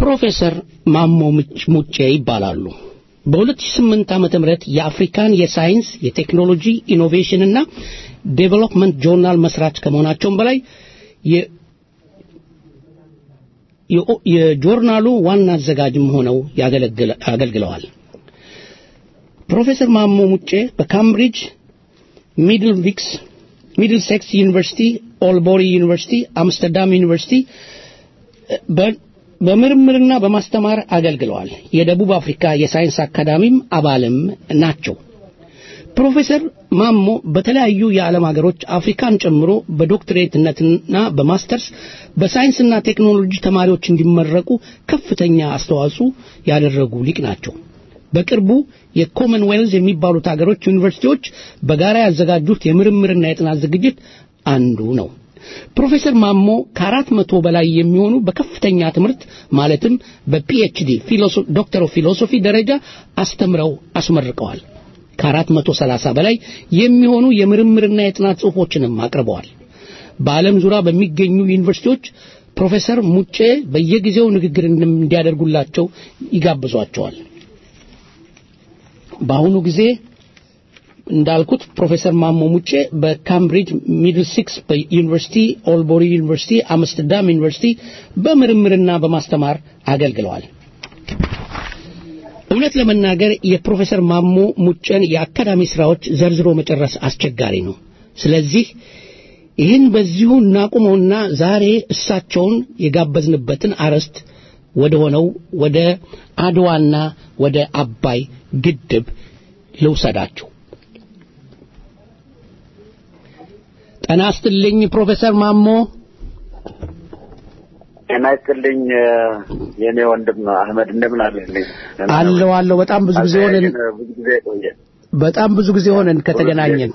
ፕሮፌሰር ማሞ ሙጬ ይባላሉ። በ2008 ዓመተ ምህረት የአፍሪካን የሳይንስ የቴክኖሎጂ ኢኖቬሽን እና ዴቨሎፕመንት ጆርናል መስራች ከመሆናቸውም በላይ የጆርናሉ ዋና አዘጋጅም ሆነው አገልግለዋል። ፕሮፌሰር ማሞ ሙጬ በካምብሪጅ ሚድል ቪክስ ሚድል ሴክስ ዩኒቨርሲቲ፣ ኦልቦሪ ዩኒቨርሲቲ፣ አምስተርዳም ዩኒቨርሲቲ በምርምርና በማስተማር አገልግለዋል። የደቡብ አፍሪካ የሳይንስ አካዳሚም አባልም ናቸው። ፕሮፌሰር ማሞ በተለያዩ የዓለም ሀገሮች አፍሪካን ጨምሮ በዶክትሬትነትና በማስተርስ በሳይንስና ቴክኖሎጂ ተማሪዎች እንዲመረቁ ከፍተኛ አስተዋጽኦ ያደረጉ ሊቅ ናቸው። በቅርቡ የኮመንዌልዝ የሚባሉት ሀገሮች ዩኒቨርሲቲዎች በጋራ ያዘጋጁት የምርምርና የጥናት ዝግጅት አንዱ ነው። ፕሮፌሰር ማሞ ከአራት መቶ በላይ የሚሆኑ በከፍተኛ ትምህርት ማለትም በፒኤችዲ ዶክተር ኦፍ ፊሎሶፊ ደረጃ አስተምረው አስመርቀዋል። ከአራት መቶ ሰላሳ በላይ የሚሆኑ የምርምርና የጥናት ጽሑፎችንም አቅርበዋል። በዓለም ዙሪያ በሚገኙ ዩኒቨርሲቲዎች ፕሮፌሰር ሙጬ በየጊዜው ንግግር እንዲያደርጉላቸው ይጋብዟቸዋል። በአሁኑ ጊዜ እንዳልኩት ፕሮፌሰር ማሞ ሙጬ በካምብሪጅ ሚድል ሲክስ ዩኒቨርሲቲ፣ ኦልቦሪ ዩኒቨርሲቲ፣ አምስተርዳም ዩኒቨርሲቲ በምርምርና በማስተማር አገልግለዋል። እውነት ለመናገር የፕሮፌሰር ማሞ ሙጬን የአካዳሚ ስራዎች ዘርዝሮ መጨረስ አስቸጋሪ ነው። ስለዚህ ይህን በዚሁ እናቁመውና ዛሬ እሳቸውን የጋበዝንበትን አርዕስት ወደ ሆነው ወደ አድዋና ወደ አባይ ግድብ ልውሰዳችሁ። ጤና ይስጥልኝ ፕሮፌሰር ማሞ። ጤና ይስጥልኝ የኔ ወንድም አህመድ እንደምን አለልኝ? አለሁ አለሁ። በጣም ብዙ ጊዜ ሆነን ብዙ ጊዜ ቆየ። በጣም ብዙ ጊዜ ሆነን ከተገናኘን።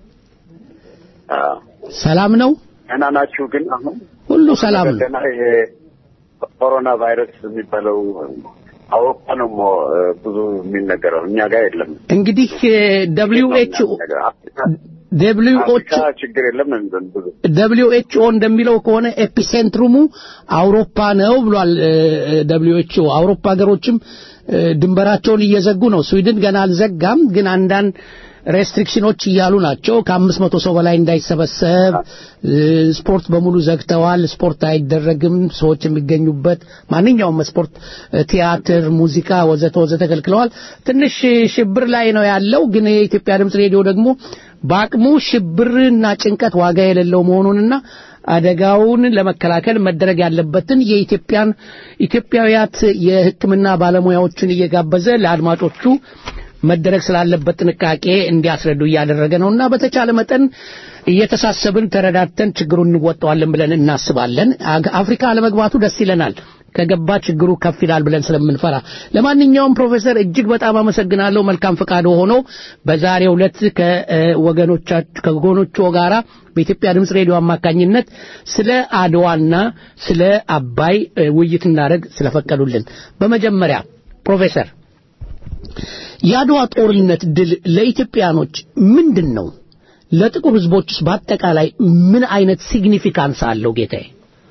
ሰላም ነው? ደህና ናችሁ? ግን አሁን ሁሉ ሰላም ነው። ደህና ይሄ ኮሮና ቫይረስ የሚባለው አውሮፓ ነው ብዙ የሚነገረው፣ እኛ ጋር የለም። እንግዲህ ደብሊው ኤች ደብሊው ኤች ችግር የለም ብዙ ደብሊው ኤች ኦ እንደሚለው ከሆነ ኤፒሴንትሩሙ አውሮፓ ነው ብሏል። ደብሊው ኤች ኦ አውሮፓ ሀገሮችም ድንበራቸውን እየዘጉ ነው። ስዊድን ገና አልዘጋም፣ ግን አንዳንድ ሬስትሪክሽኖች እያሉ ናቸው። ከአምስት መቶ ሰው በላይ እንዳይሰበሰብ ስፖርት በሙሉ ዘግተዋል። ስፖርት አይደረግም። ሰዎች የሚገኙበት ማንኛውም ስፖርት፣ ቲያትር፣ ሙዚቃ ወዘተ ወዘተ ከልክለዋል። ትንሽ ሽብር ላይ ነው ያለው። ግን የኢትዮጵያ ድምፅ ሬዲዮ ደግሞ በአቅሙ ሽብርና ጭንቀት ዋጋ የሌለው መሆኑንና አደጋውን ለመከላከል መደረግ ያለበትን የኢትዮጵያን ኢትዮጵያውያት የሕክምና ባለሙያዎችን እየጋበዘ ለአድማጮቹ መደረግ ስላለበት ጥንቃቄ እንዲያስረዱ እያደረገ ነውና በተቻለ መጠን እየተሳሰብን ተረዳድተን ችግሩን እንወጣዋለን ብለን እናስባለን። አፍሪካ አለመግባቱ ደስ ይለናል። ከገባ ችግሩ ከፍ ይላል ብለን ስለምንፈራ። ለማንኛውም ፕሮፌሰር እጅግ በጣም አመሰግናለሁ። መልካም ፈቃድ ሆኖ በዛሬው ዕለት ከወገኖቻችሁ ከወገኖቹ ጋራ በኢትዮጵያ ድምፅ ሬዲዮ አማካኝነት ስለ አድዋና ስለ አባይ ውይይት እናደርግ ስለፈቀዱልን በመጀመሪያ ፕሮፌሰር የአድዋ ጦርነት ድል ለኢትዮጵያኖች ምንድን ነው? ለጥቁር ህዝቦችስ በአጠቃላይ ምን አይነት ሲግኒፊካንስ አለው ጌታዬ?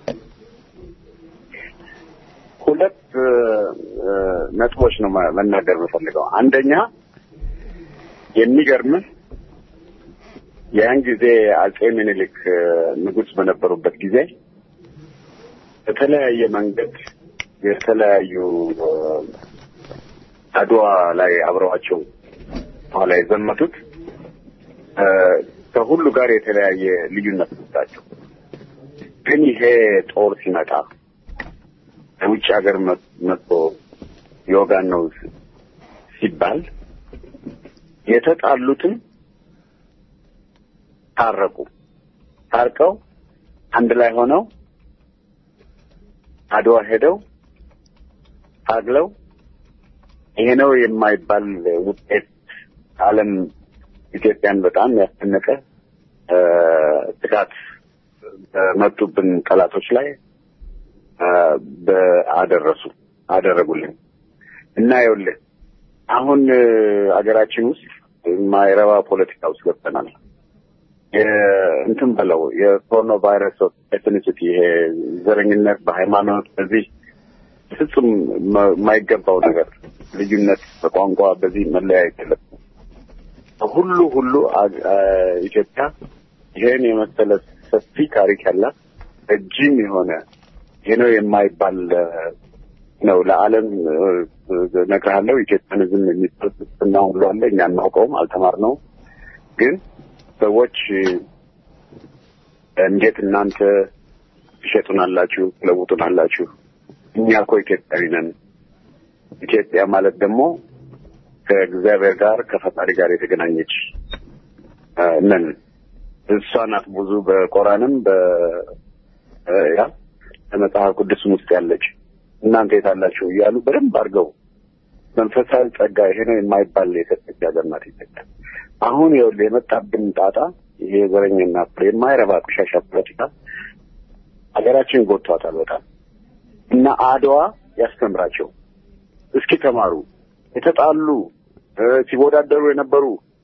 ሁለት ነጥቦች ነው መናገር የምፈልገው። አንደኛ የሚገርምህ ያን ጊዜ አጼ ምኒልክ ንጉሥ በነበሩበት ጊዜ በተለያየ መንገድ የተለያዩ አድዋ ላይ አብረዋቸው ኋላ የዘመቱት ከሁሉ ጋር የተለያየ ልዩነት ነበራቸው። ግን ይሄ ጦር ሲመጣ ከውጭ ሀገር መጥቶ የወጋን ነው ሲባል የተጣሉትን ታረቁ። ታርቀው አንድ ላይ ሆነው አድዋ ሄደው ታግለው ይሄ ነው የማይባል ውጤት ዓለም ኢትዮጵያን በጣም ያስደነቀ ጥቃት በመጡብን ጠላቶች ላይ አደረሱ አደረጉልን እና ይኸውልህ አሁን አገራችን ውስጥ የማይረባ ፖለቲካ ውስጥ ገብተናል። እንትን በለው የኮሮና ቫይረስ ኤትኒሲቲ ይሄ ዘረኝነት በሃይማኖት በዚህ ፍጹም የማይገባው ነገር ልዩነት በቋንቋ በዚህ መለያየት የለም። ሁሉ ሁሉ ኢትዮጵያ ይሄን የመሰለ ሰፊ ታሪክ ያላት ረጅም የሆነ ይሄ ነው የማይባል ነው። ለዓለም እነግርሃለሁ ኢትዮጵያንዝም የሚባል ፍልስፍና ሁሉ አለ። እኛ እናውቀውም አልተማርነውም። ግን ሰዎች እንዴት እናንተ ትሸጡናላችሁ፣ ትለውጡናላችሁ? እኛ እኮ ኢትዮጵያዊ ነን። ኢትዮጵያ ማለት ደግሞ ከእግዚአብሔር ጋር ከፈጣሪ ጋር የተገናኘች ነን። እሷ ናት ብዙ በቆራንም በ ያ በመጽሐፍ ቅዱስም ውስጥ ያለች እናንተ የታላችሁ እያሉ በደንብ አድርገው መንፈሳዊ ጸጋ ይሄ ነው የማይባል የሰጠች ሀገር ናት ኢትዮጵያ። አሁን ይኸውልህ የመጣብን ጣጣ ይሄ ዘረኝና የማይረባ ቆሻሻ ፖለቲካ ሀገራችን ጎድቷታል በጣም እና አድዋ ያስተምራቸው እስኪ ተማሩ። የተጣሉ ሲወዳደሩ የነበሩ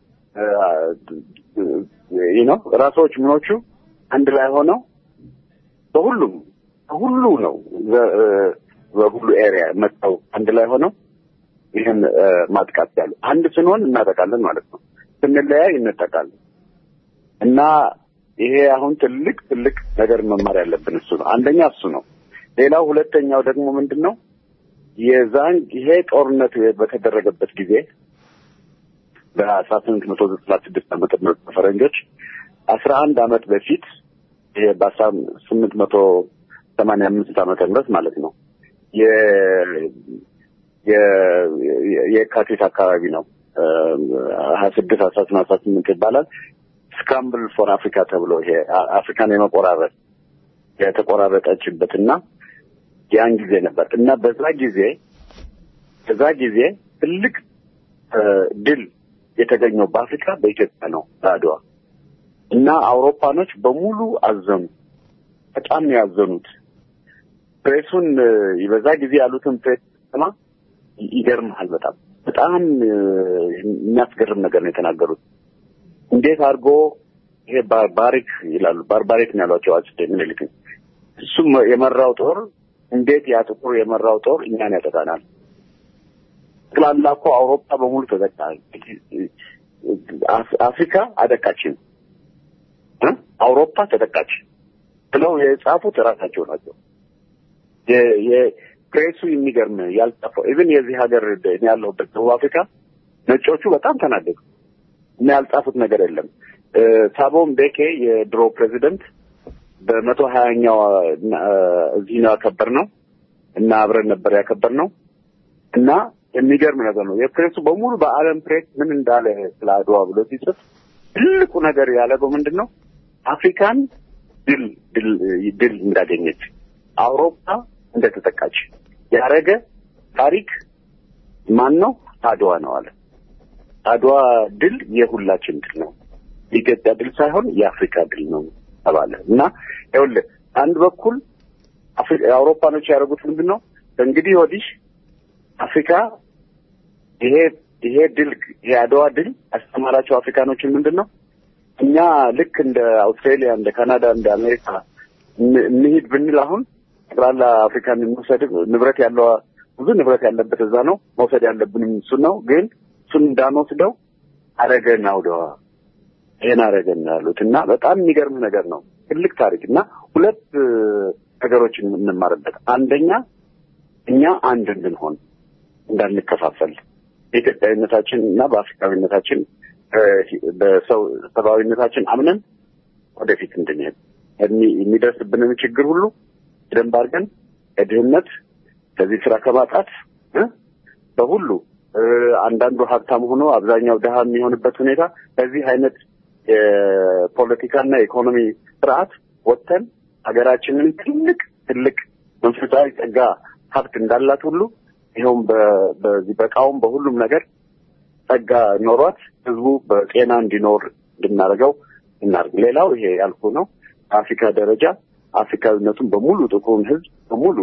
ይህ ነው ራሶች ምኖቹ አንድ ላይ ሆነው በሁሉም በሁሉ ነው በሁሉ ኤሪያ መጥተው አንድ ላይ ሆነው ይህን ማጥቃት ያሉ አንድ ስንሆን እናጠቃለን ማለት ነው። ስንለያይ እንጠቃለን እና ይሄ አሁን ትልቅ ትልቅ ነገር መማር ያለብን እሱ ነው። አንደኛ እሱ ነው። ሌላው ሁለተኛው ደግሞ ምንድን ነው የዛን ይሄ ጦርነት በተደረገበት ጊዜ በአስራ ስምንት መቶ ዘጠና ስድስት ዓመተ ምህረት ፈረንጆች አስራ አንድ አመት በፊት ይሄ በአስራ ስምንት መቶ ሰማንያ አምስት ዓመተ ምህረት ማለት ነው የካቲት አካባቢ ነው ሀያ ስድስት አስራ ስምንት አስራ ስምንት ይባላል ስክራምብል ፎር አፍሪካ ተብሎ ይሄ አፍሪካን የመቆራረጥ የተቆራረጠችበት እና ያን ጊዜ ነበር እና በዛ ጊዜ በዛ ጊዜ ትልቅ ድል የተገኘው በአፍሪካ በኢትዮጵያ ነው በአድዋ እና አውሮፓኖች በሙሉ አዘኑ። በጣም ነው ያዘኑት። ፕሬሱን በዛ ጊዜ ያሉትን ፕሬስ ስማ ይገርምሃል። በጣም በጣም የሚያስገርም ነገር ነው የተናገሩት። እንዴት አድርጎ ይሄ ባርባሪክ ይላሉ። ባርባሪክ ነው ያሏቸው አጼ ምኒልክ። እሱም የመራው ጦር እንዴት ያ ጥቁር የመራው ጦር እኛን ያጠቃናል? ጠቅላላ እኮ አውሮፓ በሙሉ ተዘጋ። አፍሪካ አደቃችን፣ አውሮፓ ተጠቃች ብለው የጻፉት እራሳቸው ናቸው። የፕሬሱ የሚገርም ያልጻፈው ኢቭን የዚህ ሀገር እኔ ያለሁበት ደቡብ አፍሪካ ነጮቹ በጣም ተናደዱ እና ያልጻፉት ነገር የለም። ሳቦም ቤኬ የድሮ ፕሬዚደንት በመቶ ሀያኛው እዚህ ነው ያከበር ነው እና አብረን ነበር ያከበር ነው እና የሚገርም ነገር ነው። የፕሬሱ በሙሉ በዓለም ፕሬስ ምን እንዳለ ስለ አድዋ ብሎ ሲጽፍ ትልቁ ነገር ያለገው ምንድን ነው? አፍሪካን ድል ድል ድል እንዳገኘች አውሮፓ እንደተጠቃች ያረገ ታሪክ ማን ነው? አድዋ ነው አለ። አድዋ ድል የሁላችን ድል ነው፣ የኢትዮጵያ ድል ሳይሆን የአፍሪካ ድል ነው ተባለ እና ይኸውልህ አንድ በኩል አውሮፓኖች ያደረጉት ምንድን ነው? እንግዲህ ወዲህ አፍሪካ ይሄ ይሄ ድል የአድዋ ድል ያስተማራቸው አፍሪካኖችን ምንድን ነው? እኛ ልክ እንደ አውስትራሊያ፣ እንደ ካናዳ፣ እንደ አሜሪካ እንሂድ ብንል አሁን ጠቅላላ አፍሪካን እንውሰድ ንብረት ያለው ብዙ ንብረት ያለበት እዛ ነው። መውሰድ ያለብንም እሱን ነው። ግን እሱን እንዳንወስደው አረገን አውደዋ ይሄን አረገን ያሉት እና በጣም የሚገርም ነገር ነው። ትልቅ ታሪክ እና ሁለት ነገሮችን የምንማርበት አንደኛ እኛ አንድ እንድንሆን እንዳንከፋፈል በኢትዮጵያዊነታችን እና በአፍሪካዊነታችን በሰው ሰብአዊነታችን አምነን ወደፊት እንድንሄድ የሚደርስብንን ችግር ሁሉ በደንብ አድርገን ከድህነት ከዚህ ስራ ከማጣት በሁሉ አንዳንዱ ሀብታም ሆኖ አብዛኛው ድሃ የሚሆንበት ሁኔታ በዚህ አይነት የፖለቲካና የኢኮኖሚ ስርዓት ወጥተን ሀገራችንን ትልቅ ትልቅ መንፈሳዊ ጸጋ ሀብት እንዳላት ሁሉ ይኸውም በዚህ በእቃውም በሁሉም ነገር ጸጋ ኖሯት ህዝቡ በጤና እንዲኖር እንድናደርገው እናርግ። ሌላው ይሄ ያልኩ ነው። በአፍሪካ ደረጃ አፍሪካዊነቱን በሙሉ ጥቁሩን ህዝብ በሙሉ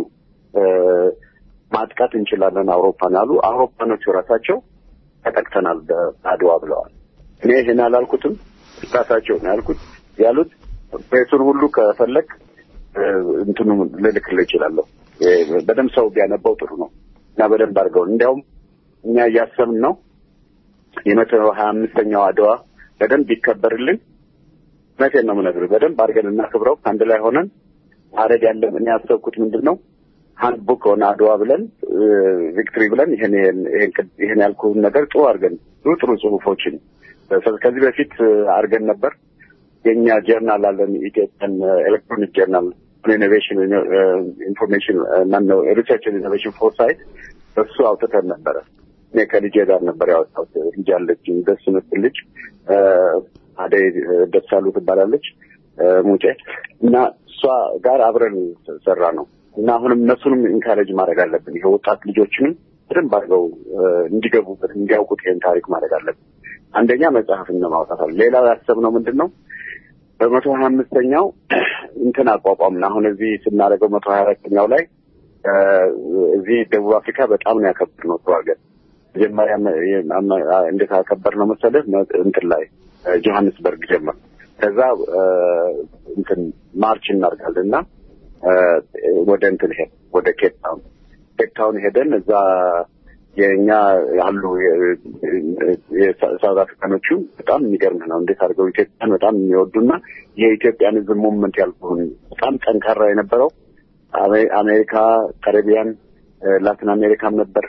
ማጥቃት እንችላለን አውሮፓን አሉ። አውሮፓኖቹ ራሳቸው ተጠቅተናል በአድዋ ብለዋል። እኔ ይህን አላልኩትም፣ ራሳቸው ነው ያልኩት ያሉት። ፕሬሱን ሁሉ ከፈለግ እንትኑ ልልክልህ እችላለሁ። በደንብ ሰው ቢያነባው ጥሩ ነው እና በደንብ አድርገው እንዲያውም እኛ እያሰብን ነው የመቶ ሀያ አምስተኛው አድዋ በደንብ ይከበርልን። እውነቴን ነው የምነግርህ። በደንብ አድርገን እናክብረው ከአንድ ላይ ሆነን ማድረግ ያለን እኔ ያሰብኩት ምንድን ነው ሀንድ ቡክ ሆነ አድዋ ብለን ቪክትሪ ብለን ይሄን ይሄን ያልኩህን ነገር ጥሩ አድርገን ጥሩ ጥሩ ጽሁፎችን ከዚህ በፊት አድርገን ነበር። የእኛ ጀርናል አለን ኢትዮጵያን ኤሌክትሮኒክ ጀርናል ኢኖቬሽን ኢንፎርሜሽን ማነው ሪሰርች ኢኖቬሽን ፎርሳይት እሱ አውጥተን ነበረ። እኔ ከልጄ ጋር ነበር ያወጣሁት። ልጅ አለችኝ ደስ የምትል ልጅ አደይ ደሳሉ ትባላለች ሙጬ እና እሷ ጋር አብረን ሰራ ነው እና አሁንም እነሱንም ኢንካሬጅ ማድረግ አለብን። ይሄ ወጣት ልጆችንም በደንብ አድርገው እንዲገቡበት እንዲያውቁት ይህን ታሪክ ማድረግ አለብን። አንደኛ መጽሐፍን ማውጣት አለ። ሌላው ያሰብነው ምንድን ነው በመቶ ሀያ አምስተኛው እንትን አቋቋምን። አሁን እዚህ ስናደርገው መቶ ሀያ አራተኛው ላይ እዚህ ደቡብ አፍሪካ በጣም ነው ያከበር ነው ጥሩ አድርገን መጀመሪያ እንዴት አከበር ነው መሰለህ እንትን ላይ ጆሀንስበርግ ጀመር። ከዛ እንትን ማርች እናደርጋለን እና ወደ እንትን ሄድ ወደ ኬፕ ታውን ኬፕ ታውን ሄደን እዛ የእኛ ያሉ የሳውት አፍሪካኖቹ በጣም የሚገርምህ ነው እንዴት አድርገው ኢትዮጵያን በጣም የሚወዱና የኢትዮጵያን ሕዝብ ሙቭመንት ያልኩህን በጣም ጠንካራ የነበረው አሜሪካ፣ ካሪቢያን፣ ላቲን አሜሪካም ነበር።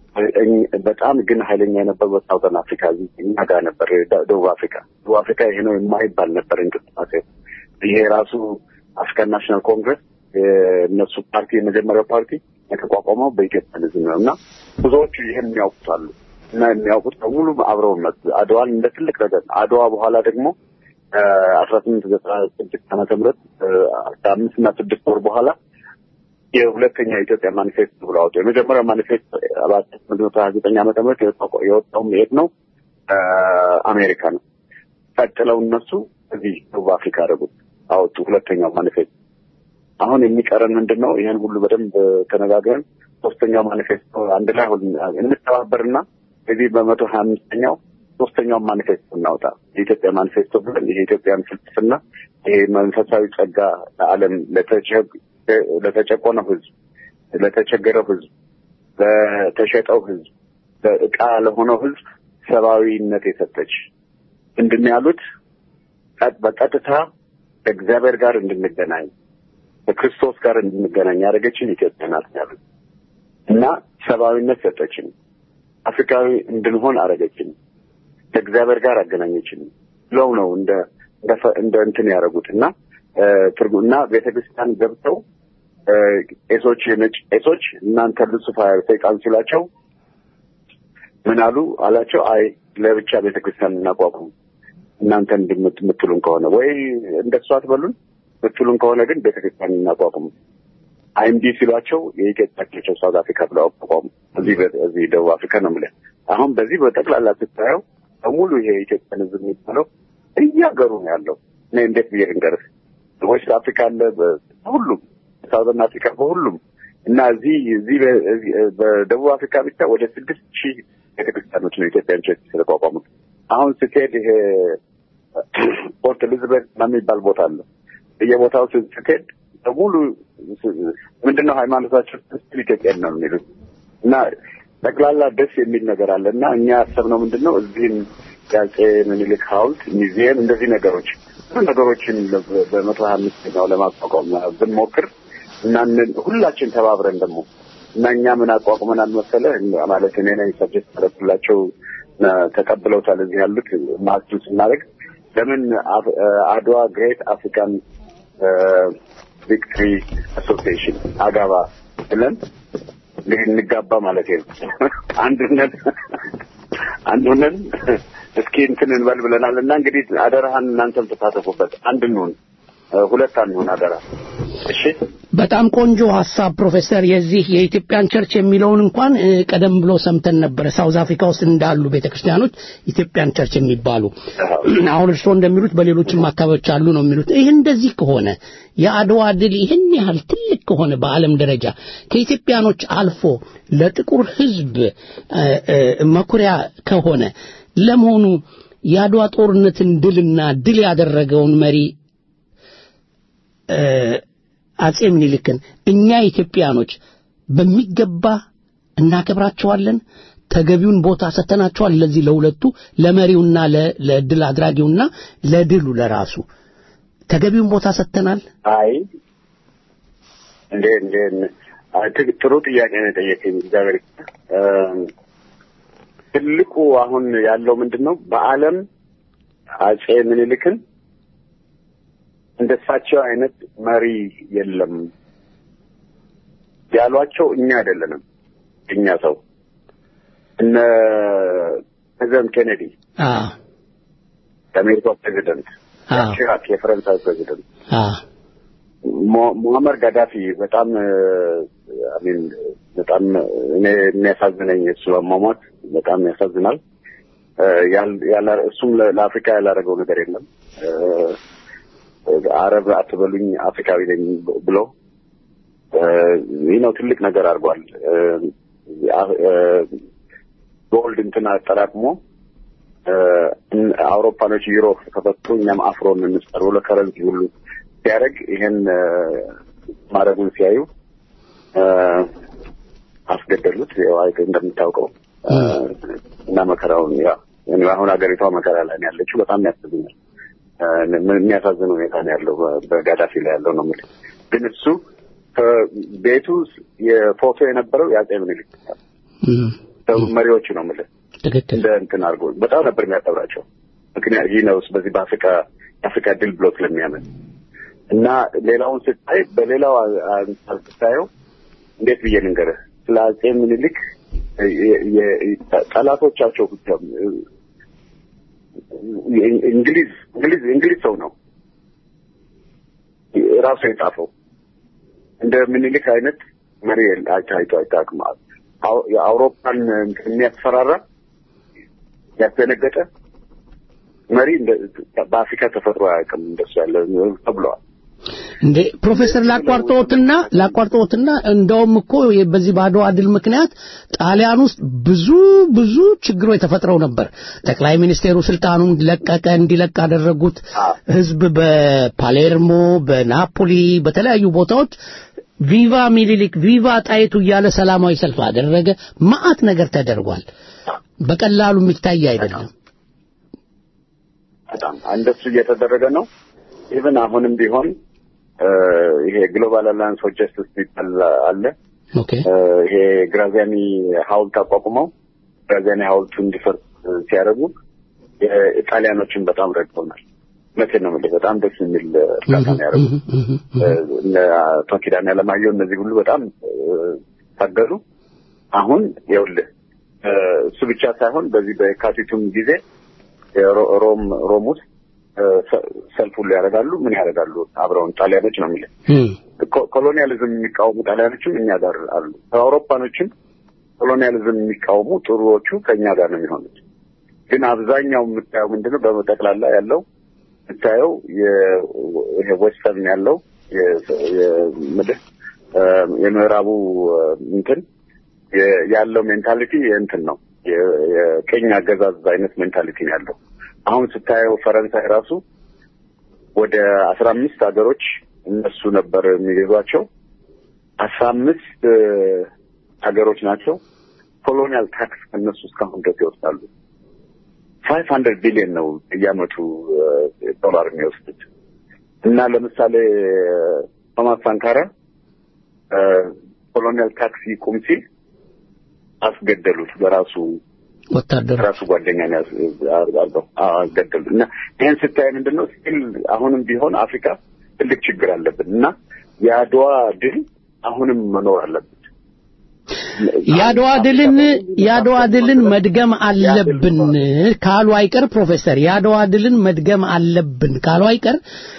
በጣም ግን ኃይለኛ የነበረው ሳውዘን አፍሪካ እኛ ጋር ነበር። ደቡብ አፍሪካ ደቡብ አፍሪካ ይሄ ነው የማይባል ነበር እንቅስቃሴ። ይሄ ራሱ አፍሪካን ናሽናል ኮንግረስ የእነሱ ፓርቲ የመጀመሪያው ፓርቲ የተቋቋመው በኢትዮጵያ ህዝብ ነው እና ብዙዎቹ ይህን የሚያውቁታሉ እና የሚያውቁት በሙሉ አብረው መጡ። አድዋን እንደ ትልቅ ነገር አድዋ በኋላ ደግሞ አስራ ስምንት ዘጠና ስድስት ዓመተ ምህረት ከአምስት እና ስድስት ወር በኋላ የሁለተኛ የኢትዮጵያ ማኒፌስቶ ብሎ አወጡ። የመጀመሪያው ማኒፌስቶ በአስራ ስምንት መቶ ሀያ ዘጠኝ ዓመተ ምህረት የወጣውም የት ነው? አሜሪካ ነው። ቀጥለው እነሱ እዚህ ደቡብ አፍሪካ አደረጉት፣ አወጡ ሁለተኛው ማኒፌስቶ። አሁን የሚቀረን ምንድን ነው? ይህን ሁሉ በደንብ ተነጋግረን ሶስተኛው ማኒፌስቶ አንድ ላይ እንተባበርና እዚህ በመቶ ሀያ አምስተኛው ሶስተኛውን ማኒፌስቶ እናውጣ። የኢትዮጵያ ማኒፌስቶ ብለን ይሄ የኢትዮጵያን ፍልስፍና ይሄ መንፈሳዊ ጸጋ ለዓለም ለተጨቆነው ህዝብ፣ ለተቸገረው ህዝብ፣ ለተሸጠው ህዝብ፣ ለእቃ ለሆነው ህዝብ ሰብአዊነት የሰጠች ምንድን ነው ያሉት? በቀጥታ ከእግዚአብሔር ጋር እንድንገናኝ ከክርስቶስ ጋር እንድንገናኝ ያደረገችን ኢትዮጵያ ናት ያሉት እና ሰብአዊነት ሰጠችን። አፍሪካዊ እንድንሆን አደረገችን። ከእግዚአብሔር ጋር አገናኘችን ብለው ነው እንደ እንደ እንትን ያደረጉት እና ትርጉምና ቤተክርስቲያን ገብተው ቄሶች የነጭ ቄሶች እናንተ ሉሲፋር ሰይጣን ሲላቸው ምን አሉ አላቸው። አይ ለብቻ ቤተክርስቲያን እናቋቁም እናንተ እንደምትሉን ከሆነ ወይ እንደሱ አትበሉን ምትሉን ከሆነ ግን ቤተክርስቲያን እናቋቁም። አይምዲ ሲሏቸው የኢትዮጵያ ሳውት አፍሪካ ብለው አቋቋሙ። እዚህ እዚህ ደቡብ አፍሪካ ነው የምልህ። አሁን በዚህ በጠቅላላ ስታየው በሙሉ ይሄ የኢትዮጵያን ህዝብ የሚባለው እያገሩ ነው ያለው። እኔ እንዴት ብዬ ልንገርህ? ዌስት አፍሪካ አለ፣ በሁሉም ሳውዘርን አፍሪካ በሁሉም እና እዚህ እዚህ በደቡብ አፍሪካ ብቻ ወደ ስድስት ሺህ ቤተክርስቲያኖች ነው ኢትዮጵያን ቸርች ስለቋቋሙት። አሁን ስትሄድ ይሄ ፖርት ኤሊዝቤት የሚባል ቦታ አለ። በየቦታው ስትሄድ በሙሉ ምንድነው ሃይማኖታቸው ስል ኢትዮጵያን ነው የሚሉት እና ጠቅላላ ደስ የሚል ነገር አለ እና እኛ ያሰብነው ምንድን ነው እዚህም የአፄ ምኒልክ ሐውልት ሚዚየም እንደዚህ ነገሮች ብዙ ነገሮችን በመቶ ሀያ አምስተኛው ለማቋቋም ብንሞክር እና ሁላችን ተባብረን ደግሞ እና እኛ ምን አቋቁመናል መሰለህ ማለት እኔ ነኝ ሰብጀክት ያደረኩላቸው ተቀብለውታል እዚህ ያሉት ማስቱን ስናደርግ ለምን አድዋ ግሬት አፍሪካን ቪክትሪ አሶሲዬሽን አጋባ ብለን እንግዲህ እንጋባ ማለት ነው። አንድነት አንዱንን እስኪ እንትን እንበል ብለናል እና እንግዲህ አደራህን እናንተም ተሳተፉበት። አንድ እንሁን፣ ሁለት አንሁን አደራ። እሺ በጣም ቆንጆ ሀሳብ ፕሮፌሰር። የዚህ የኢትዮጵያን ቸርች የሚለውን እንኳን ቀደም ብሎ ሰምተን ነበረ። ሳውዝ አፍሪካ ውስጥ እንዳሉ ቤተክርስቲያኖች ኢትዮጵያን ቸርች የሚባሉ አሁን እርስዎ እንደሚሉት በሌሎችም አካባቢዎች አሉ ነው የሚሉት። ይህ እንደዚህ ከሆነ የአድዋ ድል ይህን ያህል ትልቅ ከሆነ በዓለም ደረጃ ከኢትዮጵያኖች አልፎ ለጥቁር ሕዝብ መኩሪያ ከሆነ ለመሆኑ የአድዋ ጦርነትን ድልና ድል ያደረገውን መሪ አጼ ምኒልክን እኛ ኢትዮጵያኖች በሚገባ እናከብራቸዋለን። ተገቢውን ቦታ ሰተናቸዋል። ለዚህ ለሁለቱ ለመሪውና ለድል አድራጊውና ለድሉ ለራሱ ተገቢውን ቦታ ሰተናል። አይ እንዴ እንዴ ጥሩ ጥያቄ ነው የጠየቀኝ። እግዚአብሔር ትልቁ አሁን ያለው ምንድን ነው? በዓለም አጼ ምኒልክን እንደሳቸው አይነት መሪ የለም ያሏቸው እኛ አይደለንም። እኛ ሰው እነ ፕሬዚደንት ኬኔዲ የአሜሪካ ፕሬዚደንት፣ ቺራክ የፈረንሳይ ፕሬዚደንት፣ ሙአመር ጋዳፊ በጣም አሚን በጣም እኔ የሚያሳዝነኝ እሱ አሟሟት በጣም ያሳዝናል። እሱም ለአፍሪካ ያላደረገው ነገር የለም። አረብ አትበሉኝ አፍሪካዊ ነኝ ብሎ ይህ ነው ትልቅ ነገር አድርጓል። ጎልድ እንትን አጠራቅሞ አውሮፓኖች ዩሮ ከፈቱ እኛም አፍሮን እንስጠር ብሎ ከረንሲ ሁሉ ሲያደርግ ይሄን ማድረጉን ሲያዩ አስገደሉት። እንደምታውቀው እና መከራውን ያ አሁን ሀገሪቷ መከራ ላይ ነው ያለችው። በጣም ያሳዝናል። የሚያሳዝን ሁኔታ ነው ያለው በጋዳፊ ላይ ያለው ነው የምልህ። ግን እሱ ቤቱ የፎቶ የነበረው የአጼ ምኒልክ መሪዎቹ ነው የምልህ እንደ እንትን አድርጎ በጣም ነበር የሚያከብራቸው። ምክንያት ይህ ነው በዚህ በአፍሪካ የአፍሪካ ድል ብሎ ስለሚያምን እና ሌላውን ስታይ በሌላው አንጻር ስታየው እንዴት ብዬ ልንገርህ ስለ አጼ ምኒልክ ጠላቶቻቸው ብቻ እንግሊዝ እንግሊዝ እንግሊዝ ሰው ነው ራሱ የጻፈው እንደ ምኒልክ አይነት መሪ አይቶ አይታቅም። የአውሮፓን የሚያስፈራራ ያስደነገጠ መሪ በአፍሪካ ተፈጥሮ አያውቅም እንደሱ ያለ ተብለዋል። እንዴ ፕሮፌሰር ላቋርጠዎትና ላቋርጠዎትና እንደውም እኮ በዚህ በአድዋ ድል ምክንያት ጣሊያን ውስጥ ብዙ ብዙ ችግሮች ተፈጥረው ነበር። ጠቅላይ ሚኒስቴሩ ስልጣኑን ለቀቀ፣ እንዲለቅ አደረጉት። ህዝብ በፓሌርሞ፣ በናፖሊ፣ በተለያዩ ቦታዎች ቪቫ ሚኒሊክ ቪቫ ጣይቱ እያለ ሰላማዊ ሰልፍ አደረገ። ማአት ነገር ተደርጓል። በቀላሉ የሚታይ አይደለም። በጣም እንደሱ እየተደረገ ነው። ኢቭን አሁንም ቢሆን ይሄ ግሎባል አላያንስ ፎር ጀስቲስ የሚባል አለ። ይሄ ግራዚያኒ ሐውልት አቋቁመው ግራዚያኒ ሐውልቱ እንዲፈርስ ሲያደርጉ ጣሊያኖችን በጣም ረድተውናል። እውነቴን ነው የምልህ። በጣም ደስ የሚል እርዳታ ነው ያደረጉት። እነ አቶ ኪዳነ አለማየሁ እነዚህ ሁሉ በጣም ታገሉ። አሁን ይኸውልህ እሱ ብቻ ሳይሆን በዚህ በየካቲቱም ጊዜ ሮም ሮም ውስጥ ሰልፍ ሁሉ ያደርጋሉ። ምን ያደርጋሉ? አብረውን ጣሊያኖች ነው የሚለው ኮሎኒያሊዝም የሚቃወሙ ጣሊያኖችም እኛ ጋር አሉ። ከአውሮፓኖችም ኮሎኒያሊዝም የሚቃወሙ ጥሩዎቹ ከእኛ ጋር ነው የሚሆኑት። ግን አብዛኛው የምታየው ምንድነው? በጠቅላላ ያለው የምታየው ይሄ ዌስተርን ያለው ምድር የምዕራቡ እንትን ያለው ሜንታሊቲ እንትን ነው የቀኝ አገዛዝ አይነት ሜንታሊቲ ነው ያለው። አሁን ስታየው ፈረንሳይ ራሱ ወደ አስራ አምስት ሀገሮች እነሱ ነበር የሚገዟቸው። አስራ አምስት ሀገሮች ናቸው ኮሎኒያል ታክስ ከእነሱ እስካሁን ድረስ ይወስዳሉ። ፋይቭ ሀንድረድ ቢሊዮን ነው እያመቱ ዶላር የሚወስዱት እና ለምሳሌ ቶማስ ሳንካራ ኮሎኒያል ታክስ ይቁም ሲል አስገደሉት በራሱ ወታደር ራሱ ጓደኛ አድርገው አስገደሉት እና ይህን ስታይ ምንድን ነው ስቲል አሁንም ቢሆን አፍሪካ ትልቅ ችግር አለብን እና የአድዋ ድል አሁንም መኖር አለብን። የአድዋ ድልን የአድዋ ድልን መድገም አለብን ካሉ አይቀር ፕሮፌሰር የአድዋ ድልን መድገም አለብን ካሉ አይቀር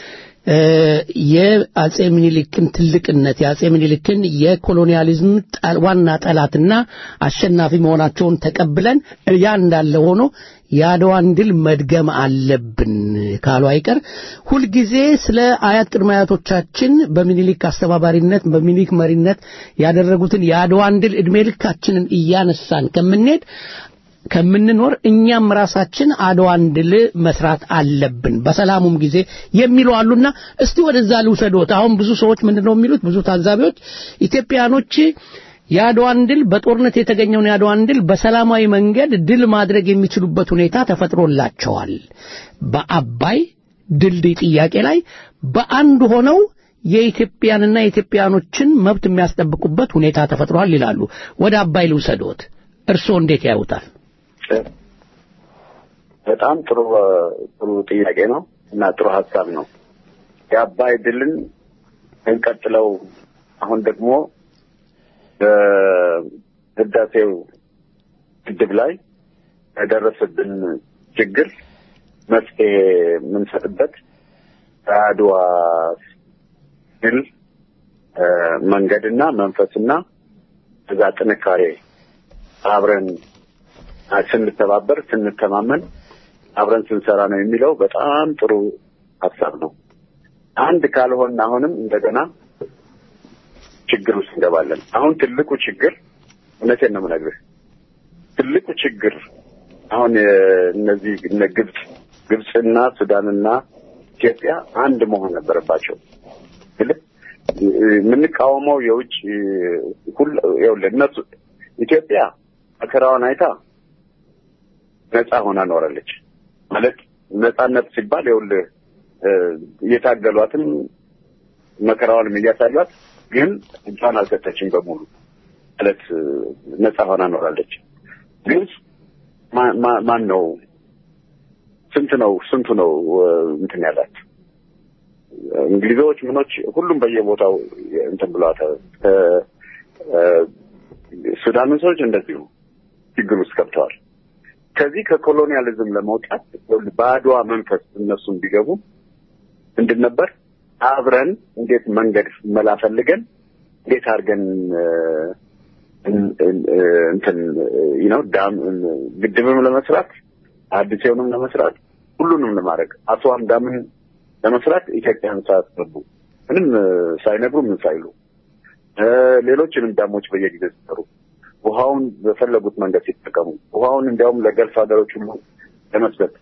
የአጼ ምኒልክን ትልቅነት የአጼ ምኒልክን የኮሎኒያሊዝም ዋና ጠላትና አሸናፊ መሆናቸውን ተቀብለን ያ እንዳለ ሆኖ የአድዋን ድል መድገም አለብን ካሉ አይቀር ሁልጊዜ ስለ አያት ቅድመ አያቶቻችን በሚኒሊክ አስተባባሪነት በሚኒሊክ መሪነት ያደረጉትን የአድዋን ድል እድሜ ልካችንን እያነሳን ከምንሄድ ከምንኖር እኛም ራሳችን አድዋን ድል መስራት አለብን በሰላሙም ጊዜ የሚሉ አሉና እስቲ ወደዛ ልውሰዶት። አሁን ብዙ ሰዎች ምንድነው የሚሉት? ብዙ ታዛቢዎች ኢትዮጵያኖች የአድዋን ድል በጦርነት የተገኘውን የአድዋን ድል በሰላማዊ መንገድ ድል ማድረግ የሚችሉበት ሁኔታ ተፈጥሮላቸዋል። በአባይ ድልድይ ጥያቄ ላይ በአንድ ሆነው የኢትዮጵያንና የኢትዮጵያኖችን መብት የሚያስጠብቁበት ሁኔታ ተፈጥሯል ይላሉ። ወደ አባይ ልውሰዶት። እርስዎ እንዴት ያዩታል? በጣም ጥሩ ጥሩ ጥያቄ ነው እና ጥሩ ሀሳብ ነው። የአባይ ድልን እንቀጥለው አሁን ደግሞ በህዳሴው ግድብ ላይ የደረሰብን ችግር መፍትሄ የምንሰጥበት ከአድዋ ድል መንገድና መንፈስና እዛ ጥንካሬ አብረን ስንተባበር ስንተማመን አብረን ስንሰራ ነው የሚለው በጣም ጥሩ ሀሳብ ነው። አንድ ካልሆን አሁንም እንደገና ችግር ውስጥ እንገባለን። አሁን ትልቁ ችግር እውነቴን ነው የምነግርህ፣ ትልቁ ችግር አሁን እነዚህ እነ ግብፅ ግብፅና ሱዳንና ኢትዮጵያ አንድ መሆን ነበረባቸው። የምንቃወመው የውጭ ሁሉ እነሱ ኢትዮጵያ መከራዋን አይታ ነፃ ሆና ኖራለች። ማለት ነፃነት ሲባል ይኸውልህ እየታገሏትም መከራዋንም እያሳሏት ግን እጇን አልሰጠችም በሙሉ ማለት ነፃ ሆና ኖራለች። ግብፅ ማን ነው ስንት ነው ስንቱ ነው እንትን ያላት እንግሊዞች ምኖች ሁሉም በየቦታው እንትን ብለዋታል። ሱዳን ሰዎች እንደዚሁ ችግር ውስጥ ገብተዋል። ከዚህ ከኮሎኒያሊዝም ለመውጣት በአድዋ መንፈስ እነሱም ቢገቡ ምንድን ነበር አብረን እንዴት መንገድ መላ ፈልገን እንዴት አድርገን እንትን ነው ዳም ግድብም ለመስራት አዲሴውንም ለመስራት ሁሉንም ለማድረግ አስዋን ዳምን ለመስራት ኢትዮጵያን ሳያስገቡ ምንም ሳይነግሩ ምን ሳይሉ ሌሎችንም ዳሞች በየጊዜው ሲሰሩ ውሃውን በፈለጉት መንገድ ሲጠቀሙ ውሃውን እንዲያውም ለገልፍ ሀገሮች ሁሉ ለመስጠት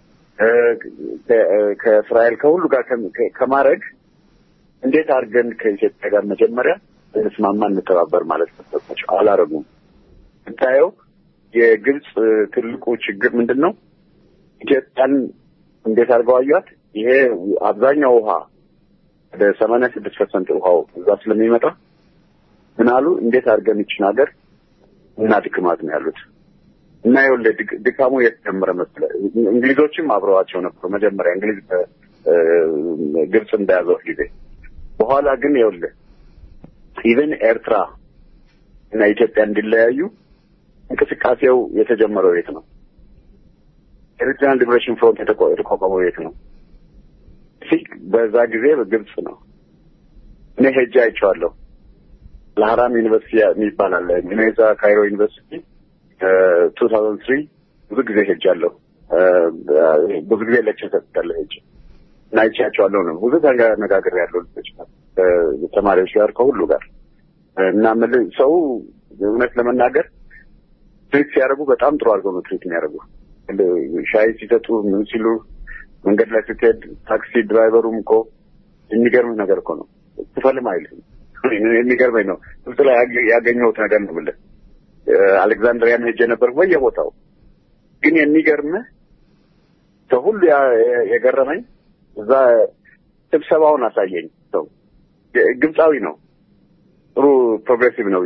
ከእስራኤል ከሁሉ ጋር ከማድረግ እንዴት አድርገን ከኢትዮጵያ ጋር መጀመሪያ እንስማማ እንተባበር ማለት ነበርባቸው። አላረጉም። ስታየው የግብፅ ትልቁ ችግር ምንድን ነው? ኢትዮጵያን እንዴት አድርገው አዩት? ይሄ አብዛኛው ውሃ ወደ ሰማንያ ስድስት ፐርሰንት ውሃው እዛ ስለሚመጣ ምን አሉ? እንዴት አድርገን ይችን ሀገር እና ድክማት ነው ያሉት እና ይኸውልህ ድካሙ የተጀመረ መሰለህ። እንግሊዞችም አብረዋቸው ነበሩ መጀመሪያ እንግሊዝ ግብፅ እንደያዘው ጊዜ። በኋላ ግን ይኸውልህ ኢቨን ኤርትራ እና ኢትዮጵያ እንዲለያዩ እንቅስቃሴው የተጀመረው የት ነው? ኤሪትሪያን ሊብሬሽን ፍሮንት የተቋቋመው የት ነው? ፊክ በዛ ጊዜ በግብፅ ነው። እኔ ሄጄ አይቼዋለሁ። ለሀራም ዩኒቨርሲቲ የሚባል አለ ዩኔዛ ካይሮ ዩኒቨርሲቲ ቱ ታውዘንድ ትሪ ብዙ ጊዜ ሄጃለሁ። ብዙ ጊዜ ሌክቸር ሰጥቻለሁ ሄጄ እና አይቼያቸዋለሁ ነው ብዙ ተነጋግሬ ያለው ልጆች ተማሪዎች ጋር ከሁሉ ጋር እና ምል ሰው እውነት ለመናገር ትሪት ሲያደርጉ በጣም ጥሩ አድርገው ነው ትሪት የሚያደርጉ ሻይ ሲሰጡ ምን ሲሉ መንገድ ላይ ስትሄድ ታክሲ ድራይቨሩም እኮ የሚገርምህ ነገር እኮ ነው ትፈልም አይልም የሚገርመኝ ነው ግብጽ ላይ ያገኘሁት ነገር ነው ብልህ አሌክዛንድሪያን ሄጄ ነበር በየቦታው ግን የሚገርምህ ከሁሉ የገረመኝ እዛ ስብሰባውን አሳየኝ ሰው ግብፃዊ ነው ጥሩ ፕሮግሬሲቭ ነው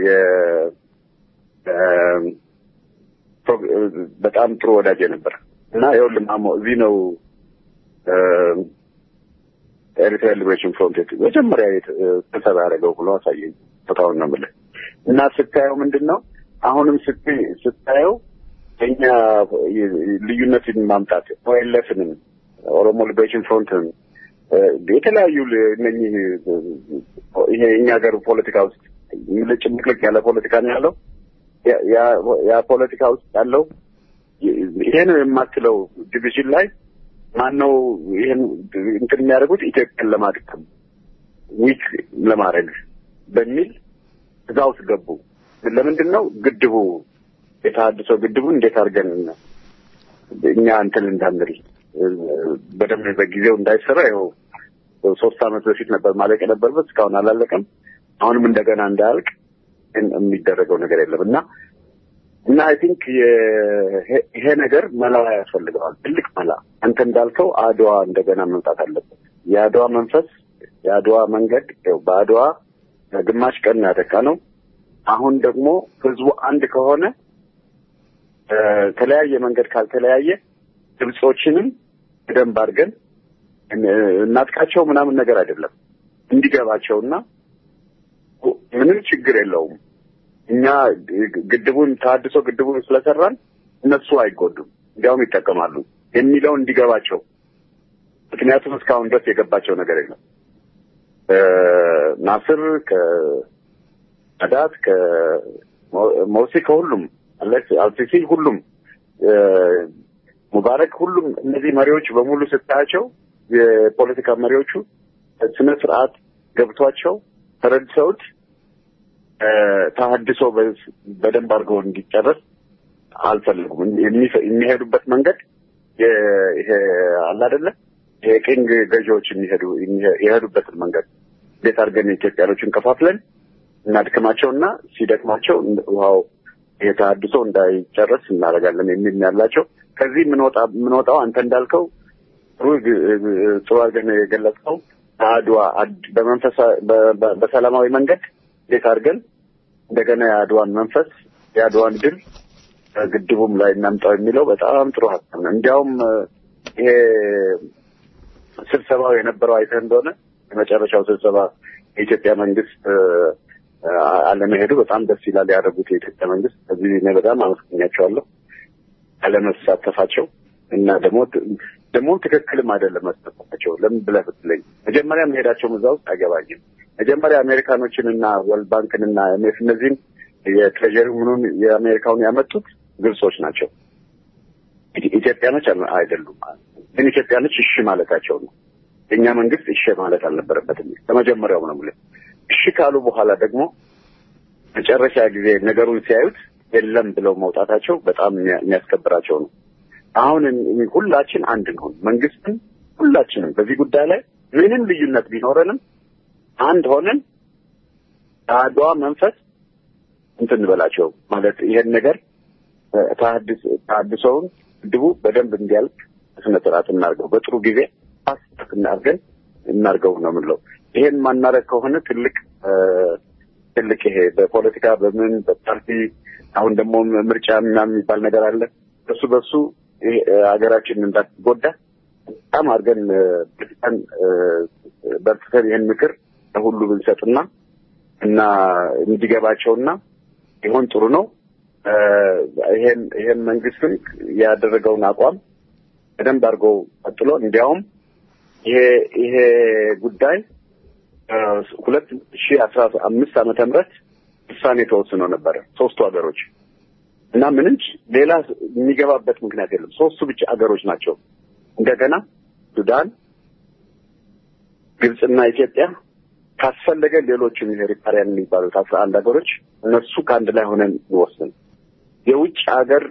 በጣም ጥሩ ወዳጅ ነበር እና ይኸውልህ ማሞ እዚህ ነው ኤሪትራ ሊብሬሽን ፍሮንት መጀመሪያ ስብሰባ ያደረገው ብሎ አሳየኝ ቦታውን ነው የምልህ እና ስታየው ምንድን ነው አሁንም ስታየው እኛ ልዩነትን ማምጣት ኦኤልኤፍንም ኦሮሞ ሊብሬሽን ፍሮንትን የተለያዩ እነኚህ ይሄ እኛ ሀገር ፖለቲካ ውስጥ ጭምቅልቅ ያለ ፖለቲካ ነው ያለው። ያ ፖለቲካ ውስጥ ያለው ይሄ ነው የማትለው ዲቪዥን ላይ ማነው ይሄን እንትን የሚያደርጉት ኢትዮጵያን ለማድከም ዊክ ለማድረግ በሚል እዛ ውስጥ ገቡ። ለምንድን ነው ግድቡ የተሃድሶ ግድቡን እንዴት አድርገን እኛ እንትን እንዳንል በደንብ በጊዜው እንዳይሰራ ይኸው ሶስት ዓመት በፊት ነበር ማለቅ የነበረበት እስካሁን አላለቀም። አሁንም እንደገና እንዳያልቅ የሚደረገው ነገር የለም እና እና አይ ቲንክ ይሄ ነገር መላ ያስፈልገዋል፣ ትልቅ መላ። አንተ እንዳልከው አድዋ እንደገና መምጣት አለበት። የአድዋ መንፈስ የአድዋ መንገድ ያው በአድዋ ግማሽ ቀን ያደቃ ነው። አሁን ደግሞ ህዝቡ አንድ ከሆነ ተለያየ መንገድ ካልተለያየ ግብጾችንም በደንብ አድርገን እናጥቃቸው ምናምን ነገር አይደለም እንዲገባቸውና ምንም ችግር የለውም እኛ ግድቡን ተሀድሶ ግድቡን ስለሰራን እነሱ አይጎዱም፣ እንዲያውም ይጠቀማሉ የሚለው እንዲገባቸው። ምክንያቱም እስካሁን ድረስ የገባቸው ነገር የለም። ናስር ከአዳት ከሞሲ ከሁሉም አልሲሲ ሁሉም ሙባረክ ሁሉም እነዚህ መሪዎች በሙሉ ስታያቸው የፖለቲካ መሪዎቹ ስነ ስርዓት ገብቷቸው ተረድሰውት ተሀድሶ በደንብ አድርገው እንዲጨረስ አልፈልጉም። የሚሄዱበት መንገድ ይሄ አለ አይደለ የቅኝ ገዢዎች የሚሄዱ የሄዱበትን መንገድ እንዴት አድርገን ኢትዮጵያኖችን ከፋፍለን እናድክማቸውና ሲደክማቸው ውሃው የተሀድሶ እንዳይጨረስ እናደርጋለን የሚል ያላቸው ከዚህ የምንወጣው አንተ እንዳልከው ጥሩ ጥሩ አድርገን የገለጽከው አድዋ በመንፈሳ በሰላማዊ መንገድ እንዴት አድርገን እንደገና የአድዋን መንፈስ የአድዋን ድል ግድቡም ላይ እናምጣው የሚለው በጣም ጥሩ ሀሳብ ነው። እንዲያውም ይሄ ስብሰባው የነበረው አይተህ እንደሆነ የመጨረሻው ስብሰባ የኢትዮጵያ መንግስት አለመሄዱ በጣም ደስ ይላል ያደረጉት የኢትዮጵያ መንግስት። ከዚህ እኔ በጣም አመስገኛቸዋለሁ አለመሳተፋቸው እና ደግሞ ደግሞ ትክክልም አይደለም መሳተፋቸው። ለምን ብለህ ብትለኝ መጀመሪያ መሄዳቸውም እዛ ውስጥ አይገባኝም። መጀመሪያ አሜሪካኖችን እና ወርልድ ባንክን እና ኤምኤፍ እነዚህን የትሬጀሪ ምኑን የአሜሪካውን ያመጡት ግብጾች ናቸው። ኢትዮጵያኖች አይደሉም። ግን ኢትዮጵያኖች እሺ ማለታቸው ነው። የእኛ መንግስት እሺ ማለት አልነበረበትም። ከመጀመሪያው ነው የምልህ። እሺ ካሉ በኋላ ደግሞ መጨረሻ ጊዜ ነገሩን ሲያዩት የለም ብለው መውጣታቸው በጣም የሚያስከብራቸው ነው። አሁን ሁላችን አንድ እንሆን። መንግስትም ሁላችንም በዚህ ጉዳይ ላይ ምንም ልዩነት ቢኖረንም አንድ ሆነን አድዋ መንፈስ እንትን እንበላቸው ማለት ይሄን ነገር ተሀድሶውን ግድቡ በደንብ እንዲያልቅ ስነ ስርዓት እናርገው፣ በጥሩ ጊዜ ፓስት እናርገን እናርገው ነው የምንለው። ይሄን ማናረግ ከሆነ ትልቅ ትልቅ ይሄ በፖለቲካ በምን በፓርቲ አሁን ደግሞ ምርጫ ምናምን የሚባል ነገር አለ። በሱ በሱ ሀገራችን እንዳትጎዳ በጣም አድርገን በርትተን በርትተን ይህን ምክር ለሁሉ ብንሰጥና እና እንዲገባቸውና ይሆን ጥሩ ነው። ይሄን ይሄን መንግስትም ያደረገውን አቋም በደንብ አድርገው ቀጥሎ እንዲያውም ይሄ ይሄ ጉዳይ ሁለት ሺህ አስራ አምስት ዓመተ ምህረት ውሳኔ ተወስኖ ነበረ ሶስቱ ሀገሮች እና ምንም ሌላ የሚገባበት ምክንያት የለም። ሶስቱ ብቻ ሀገሮች ናቸው። እንደገና ሱዳን፣ ግብፅና ኢትዮጵያ ካስፈለገ ሌሎችም ይሄ ሪፓሪያን የሚባሉት አስራ አንድ ሀገሮች እነሱ ከአንድ ላይ ሆነን እንወስን። የውጭ ሀገር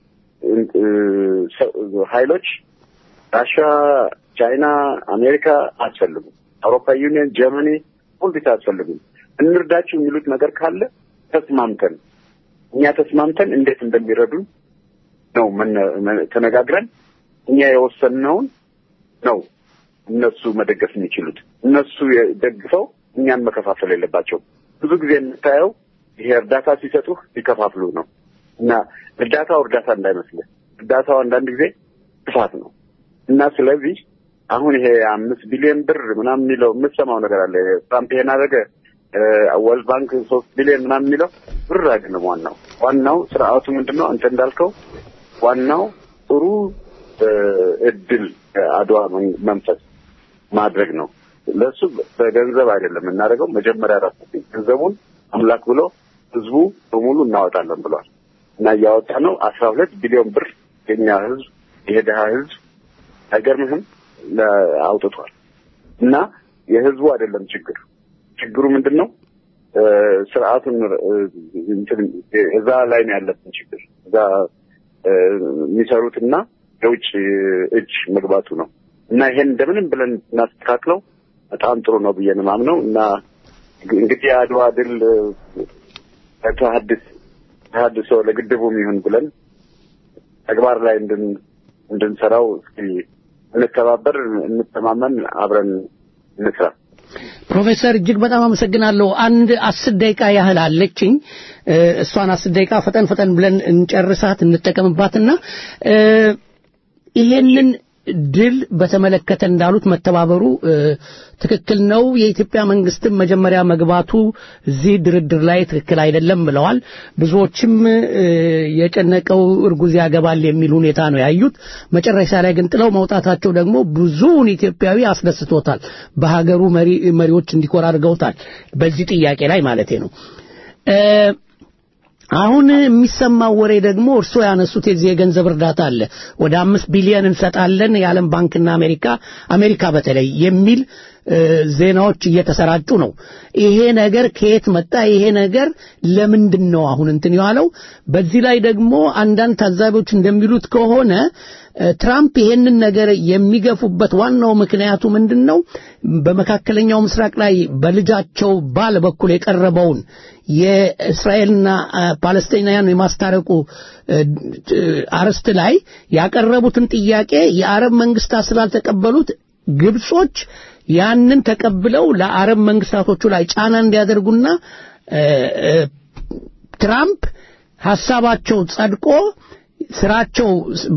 ኃይሎች ራሻ፣ ቻይና፣ አሜሪካ አያስፈልጉም። አውሮፓ ዩኒየን፣ ጀርመኒ ሁልጊዜ አያስፈልጉም። እንርዳችሁ የሚሉት ነገር ካለ ተስማምተን እኛ ተስማምተን እንዴት እንደሚረዱን ነው ተነጋግረን እኛ የወሰንነውን ነው እነሱ መደገፍ የሚችሉት። እነሱ ደግፈው እኛን መከፋፈል የለባቸው። ብዙ ጊዜ የምታየው ይሄ እርዳታ ሲሰጡህ ሲከፋፍሉ ነው እና እርዳታው እርዳታ እንዳይመስልህ፣ እርዳታው አንዳንድ ጊዜ ጥፋት ነው እና ስለዚህ አሁን ይሄ አምስት ቢሊዮን ብር ምናምን የሚለው የምትሰማው ነገር አለ። ትራምፕ ይሄን አደረገ፣ ወርልድ ባንክ ሶስት ቢሊዮን ምናምን የሚለው ብር አይደለም። ዋናው ዋናው ስርዓቱ ምንድን ነው? አንተ እንዳልከው ዋናው ጥሩ እድል አድዋ መንፈስ ማድረግ ነው። ለእሱ በገንዘብ አይደለም የምናደርገው። መጀመሪያ ራሱ ገንዘቡን አምላክ ብሎ ህዝቡ በሙሉ እናወጣለን ብሏል እና እያወጣ ነው። አስራ ሁለት ቢሊዮን ብር የኛ ህዝብ ይሄ ድሀ ህዝብ አይገርምህም አውጥቷል። እና የህዝቡ አይደለም ችግር ችግሩ ምንድን ነው? ስርዓቱን እዛ ላይ ነው ያለብን ችግር። እዛ እዛ የሚሰሩትና የውጭ እጅ መግባቱ ነው እና ይሄን እንደምንም ብለን እናስተካክለው በጣም ጥሩ ነው ብዬ ነው የማምነው እና እንግዲህ የአድዋ ድል ተሐድስ ተሐድሶ ለግድቡም ይሁን ብለን ተግባር ላይ እንድን እንድንሰራው እስኪ እንተባበር፣ እንተማመን፣ አብረን እንስራ። ፕሮፌሰር እጅግ በጣም አመሰግናለሁ። አንድ አስር ደቂቃ ያህል አለችኝ። እሷን አስር ደቂቃ ፈጠን ፈጠን ብለን እንጨርሳት እንጠቀምባትና ይሄንን ድል በተመለከተ እንዳሉት መተባበሩ ትክክል ነው። የኢትዮጵያ መንግስትም መጀመሪያ መግባቱ እዚህ ድርድር ላይ ትክክል አይደለም ብለዋል። ብዙዎችም የጨነቀው እርጉዝ ያገባል የሚል ሁኔታ ነው ያዩት። መጨረሻ ላይ ግን ጥለው መውጣታቸው ደግሞ ብዙውን ኢትዮጵያዊ አስደስቶታል። በሀገሩ መሪዎች እንዲኮራ አድርገውታል። በዚህ ጥያቄ ላይ ማለቴ ነው። አሁን የሚሰማው ወሬ ደግሞ እርስዎ ያነሱት የዚህ የገንዘብ እርዳታ አለ። ወደ አምስት ቢሊዮን እንሰጣለን የዓለም ባንክና አሜሪካ አሜሪካ በተለይ የሚል ዜናዎች እየተሰራጩ ነው። ይሄ ነገር ከየት መጣ? ይሄ ነገር ለምንድን ነው አሁን እንትን የዋለው? በዚህ ላይ ደግሞ አንዳንድ ታዛቢዎች እንደሚሉት ከሆነ ትራምፕ ይሄንን ነገር የሚገፉበት ዋናው ምክንያቱ ምንድን ነው? በመካከለኛው ምስራቅ ላይ በልጃቸው ባል በኩል የቀረበውን የእስራኤልና ፓለስቲናውያን የማስታረቁ አርስት ላይ ያቀረቡትን ጥያቄ የአረብ መንግስታት ስላልተቀበሉት ግብጾች ያንን ተቀብለው ለአረብ መንግስታቶቹ ላይ ጫና እንዲያደርጉና ትራምፕ ሐሳባቸው ጸድቆ ስራቸው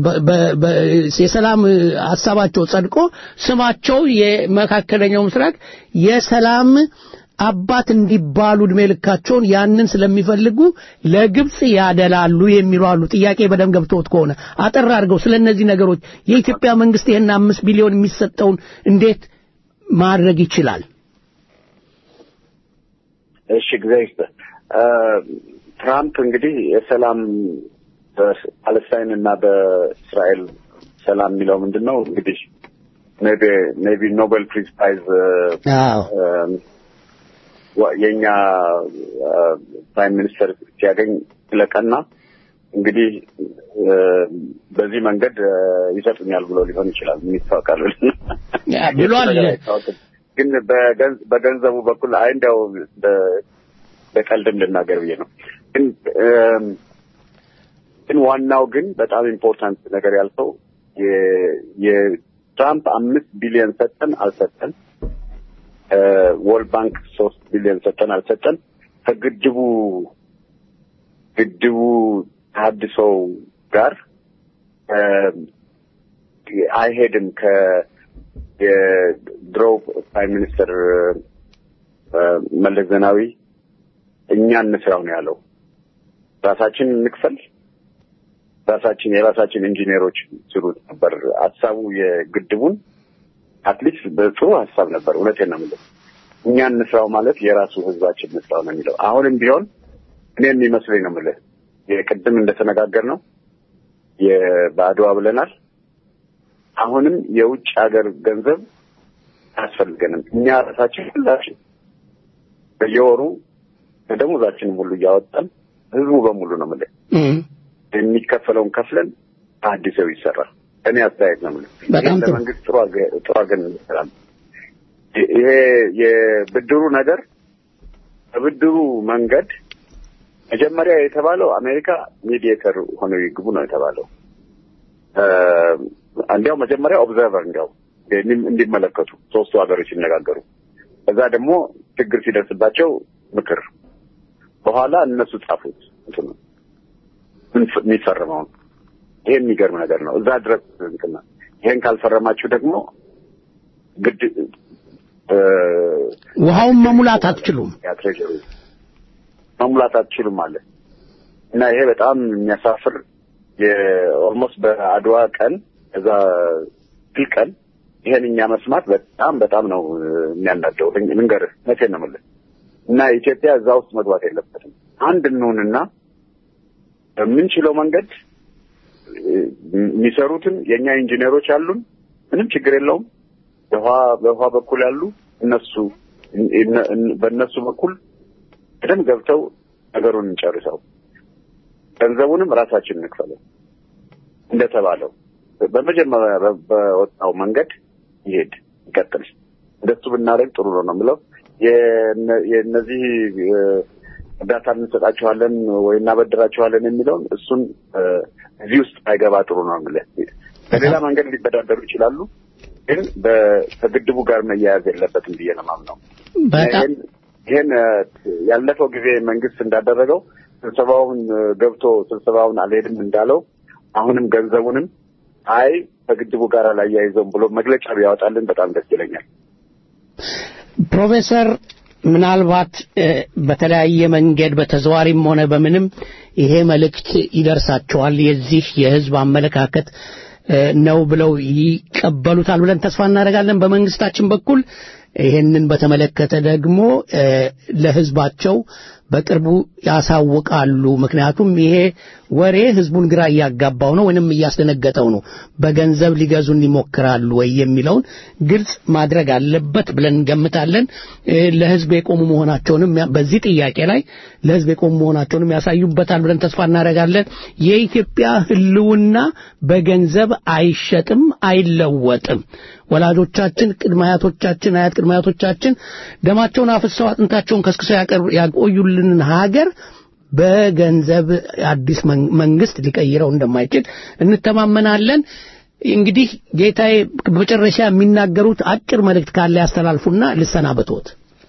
የሰላም ሐሳባቸው ጸድቆ ስማቸው የመካከለኛው ምስራቅ የሰላም አባት እንዲባሉ እድሜ ልካቸውን ያንን ስለሚፈልጉ ለግብጽ ያደላሉ የሚሉ አሉ። ጥያቄ በደም ገብቶት ከሆነ አጠር አድርገው ስለ እነዚህ ነገሮች የኢትዮጵያ መንግስት ይህን አምስት ቢሊዮን የሚሰጠውን እንዴት ማድረግ ይችላል? እሺ ጊዜ ትራምፕ እንግዲህ የሰላም በፓለስታይን እና በእስራኤል ሰላም የሚለው ምንድን ነው እንግዲህ ሜቢ ኖቤል ፒስ ፕራይዝ የእኛ ፕራይም ሚኒስተር ሲያገኝ ስለቀና እንግዲህ በዚህ መንገድ ይሰጡኛል ብሎ ሊሆን ይችላል። የሚታወቃል ብሏል። ግን በገንዘቡ በኩል አይ እንዲያው በቀልድም ልናገር ብዬ ነው። ግን ግን ዋናው ግን በጣም ኢምፖርታንት ነገር ያልከው የትራምፕ አምስት ቢሊዮን ሰጠን አልሰጠን ወርልድ ባንክ ሶስት ቢሊዮን ሰጠን አልሰጠን ከግድቡ ግድቡ ተሀድሶ ጋር አይሄድም። ከየድሮ ፕራይም ሚኒስትር መለስ ዜናዊ እኛ እንስራው ነው ያለው። ራሳችን እንክፈል፣ ራሳችን የራሳችን ኢንጂነሮች ስሩት ነበር ሀሳቡ የግድቡን አትሊስት በጥሩ ሀሳብ ነበር። እውነቴን ነው የምልህ። እኛ እንስራው ማለት የራሱ ህዝባችን እንስራው ነው የሚለው። አሁንም ቢሆን እኔ የሚመስለኝ ነው የምልህ የቅድም እንደተነጋገር ነው በአድዋ ብለናል። አሁንም የውጭ ሀገር ገንዘብ አያስፈልገንም። እኛ ራሳችን ሁላችን በየወሩ ከደሞዛችንም ሁሉ እያወጣን ህዝቡ በሙሉ ነው የምልህ የሚከፈለውን ከፍለን አዲሰው ይሰራል። እኔ አስተያየት ነው የምልህ። በጣም ጥሩ። ለመንግስት ጥሩ አገ- ጥሩ አገን እንሰራለን። ይሄ የብድሩ ነገር በብድሩ መንገድ መጀመሪያ የተባለው አሜሪካ ሜዲዬተር ሆነው ይግቡ ነው የተባለው። እንዲያው መጀመሪያ ኦብዘርቨር እንዲያው እንዲመለከቱ ሶስቱ ሀገሮች ሲነጋገሩ፣ ከዛ ደግሞ ችግር ሲደርስባቸው ምክር፣ በኋላ እነሱ ጻፉት እንትኑ የሚፈርመውን። ይሄ የሚገርም ነገር ነው። እዛ ድረስ እንትና ይሄን ካልፈረማችሁ ደግሞ ግድ ውሃውን መሙላት አትችሉም። ያ ትሬጀሪ መሙላት አትችሉም አለ እና ይሄ በጣም የሚያሳፍር የኦልሞስት በአድዋ ቀን እዛ ድል ቀን ይሄን እኛ መስማት በጣም በጣም ነው የሚያናደው። ልንገርህ መቼን ነው የምልህ እና ኢትዮጵያ እዛ ውስጥ መግባት የለበትም። አንድ እንሁንና በምንችለው መንገድ የሚሰሩትን የእኛ ኢንጂነሮች አሉን፣ ምንም ችግር የለውም። በውሃ በውሃ በኩል ያሉ እነሱ በእነሱ በኩል በደንብ ገብተው ነገሩን እንጨርሰው። ገንዘቡንም ራሳችን እንክፈለው እንደተባለው በመጀመሪያ በወጣው መንገድ ይሄድ ይቀጥል። እንደሱ ብናደርግ ጥሩ ነው ነው የምለው። የእነዚህ እርዳታ እንሰጣቸዋለን ወይ እናበድራቸዋለን የሚለውን እሱን እዚህ ውስጥ አይገባ ጥሩ ነው የምልህ። በሌላ መንገድ ሊበዳደሩ ይችላሉ፣ ግን ከግድቡ ጋር መያያዝ የለበትም ብዬ ነው የማምነው። ይህን ያለፈው ጊዜ መንግስት እንዳደረገው ስብሰባውን ገብቶ ስብሰባውን አልሄድም እንዳለው አሁንም ገንዘቡንም አይ ከግድቡ ጋር አላያይዘውም ብሎ መግለጫ ቢያወጣልን በጣም ደስ ይለኛል። ፕሮፌሰር ምናልባት በተለያየ መንገድ በተዘዋሪም ሆነ በምንም ይሄ መልእክት ይደርሳቸዋል። የዚህ የህዝብ አመለካከት ነው ብለው ይቀበሉታል ብለን ተስፋ እናደርጋለን። በመንግስታችን በኩል ይሄንን በተመለከተ ደግሞ ለህዝባቸው በቅርቡ ያሳውቃሉ። ምክንያቱም ይሄ ወሬ ህዝቡን ግራ እያጋባው ነው ወይንም እያስደነገጠው ነው። በገንዘብ ሊገዙን ይሞክራሉ ወይ የሚለውን ግልጽ ማድረግ አለበት ብለን እንገምታለን። ለህዝብ የቆሙ መሆናቸውንም በዚህ ጥያቄ ላይ ለህዝብ የቆሙ መሆናቸውንም ያሳዩበታል ብለን ተስፋ እናደርጋለን። የኢትዮጵያ ህልውና በገንዘብ አይሸጥም፣ አይለወጥም። ወላጆቻችን፣ ቅድመ አያቶቻችን፣ አያት ቅድመ አያቶቻችን ደማቸውን አፍሰው አጥንታቸውን ከስክሰው ያቆዩልንን ሀገር በገንዘብ አዲስ መንግስት ሊቀይረው እንደማይችል እንተማመናለን። እንግዲህ ጌታዬ በመጨረሻ የሚናገሩት አጭር መልእክት ካለ ያስተላልፉና ልሰናበትዎት።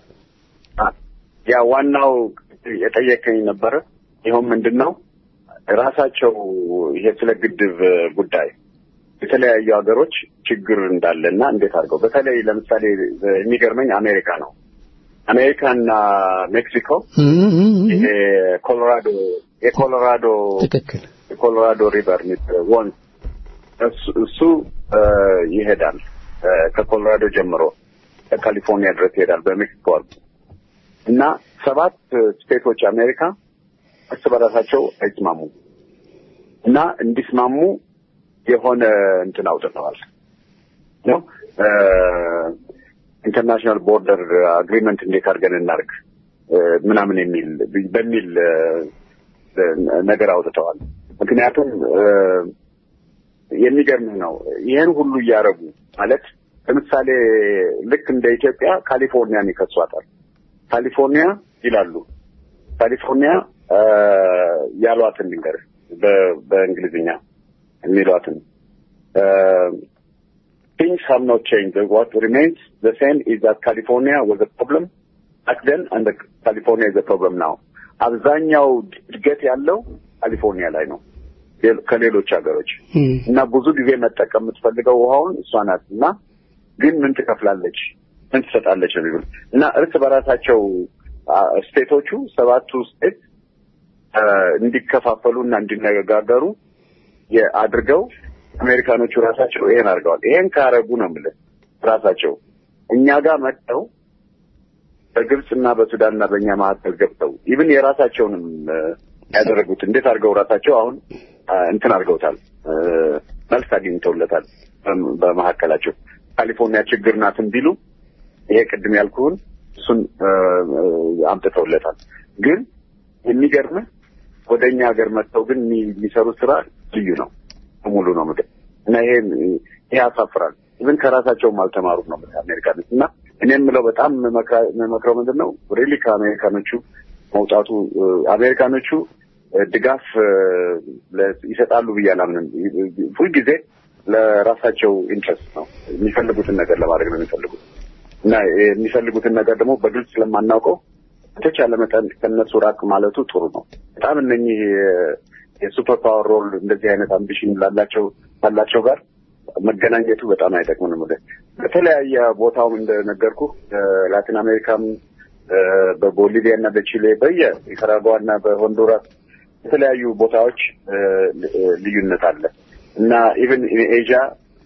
ያ ዋናው የጠየቀኝ ነበረ። ይኸው ምንድን ነው ራሳቸው ይሄ ስለ ግድብ ጉዳይ የተለያዩ ሀገሮች ችግር እንዳለና እንዴት አድርገው በተለይ ለምሳሌ የሚገርመኝ አሜሪካ ነው። አሜሪካና ሜክሲኮ ይሄ ኮሎራዶ የኮሎራዶ ትክክል የኮሎራዶ ሪቨር ወንዝ እሱ ይሄዳል ከኮሎራዶ ጀምሮ ከካሊፎርኒያ ድረስ ይሄዳል በሜክሲኮ አልፎ እና ሰባት ስቴቶች አሜሪካ እርስ በራሳቸው አይስማሙ እና እንዲስማሙ የሆነ እንትን አውጥተዋል ነው ኢንተርናሽናል ቦርደር አግሪመንት እንዴት አድርገን እናርግ ምናምን የሚል በሚል ነገር አውጥተዋል። ምክንያቱም የሚገርም ነው። ይህን ሁሉ እያደረጉ ማለት ለምሳሌ ልክ እንደ ኢትዮጵያ ካሊፎርኒያን ይከሷታል። ካሊፎርኒያ ይላሉ። ካሊፎርኒያ ያሏትን ልንገር በእንግሊዝኛ የሚሏትን things have not changed. What remains the same is that California was a problem back then and the California is a problem now. አብዛኛው እድገት ያለው ካሊፎርኒያ ላይ ነው ከሌሎች ሀገሮች እና ብዙ ጊዜ መጠቀም የምትፈልገው ውሃውን እሷ ናት እና ግን ምን ትከፍላለች ምን ትሰጣለች ነው የሚሉት እና እርስ በራሳቸው ስቴቶቹ ሰባቱ ስቴት እንዲከፋፈሉ እና እንዲነጋገሩ አድርገው አሜሪካኖቹ ራሳቸው ይሄን አድርገዋል። ይሄን ካረጉ ነው የምልህ ራሳቸው እኛ ጋር መጥተው በግብፅና በሱዳንና በእኛ መካከል ገብተው ኢቭን የራሳቸውንም ያደረጉት እንዴት አድርገው ራሳቸው አሁን እንትን አድርገውታል፣ መልስ አግኝተውለታል። በመካከላቸው ካሊፎርኒያ ችግር ናትን ቢሉ ይሄ ቅድም ያልኩህን እሱን አምጥተውለታል። ግን የሚገርምህ ወደ እኛ ሀገር መጥተው ግን የሚሰሩት ስራ ልዩ ነው። ሙሉ ነው ምድር እና ይሄ ይሄ ያሳፍራል። ግን ከራሳቸውም አልተማሩም ነው አሜሪካኖች እና እኔ የምለው በጣም መክረው ምንድን ነው ሪሊ ከአሜሪካኖቹ መውጣቱ አሜሪካኖቹ ድጋፍ ይሰጣሉ ብዬ አላምንም። ሁልጊዜ ለራሳቸው ኢንትረስት ነው የሚፈልጉትን ነገር ለማድረግ ነው የሚፈልጉት እና የሚፈልጉትን ነገር ደግሞ በግልጽ ስለማናውቀው በተቻለ መጠን ከነሱ ራቅ ማለቱ ጥሩ ነው። በጣም እነኚህ የሱፐር ፓወር ሮል እንደዚህ አይነት አምቢሽን ላላቸው ካላቸው ጋር መገናኘቱ በጣም አይጠቅምንም። ወደ በተለያየ ቦታውም እንደነገርኩ ላቲን አሜሪካም በቦሊቪያ እና በቺሌ በየ ኒካራጓ እና በሆንዱራስ የተለያዩ ቦታዎች ልዩነት አለ እና ኢቨን ኤዥያ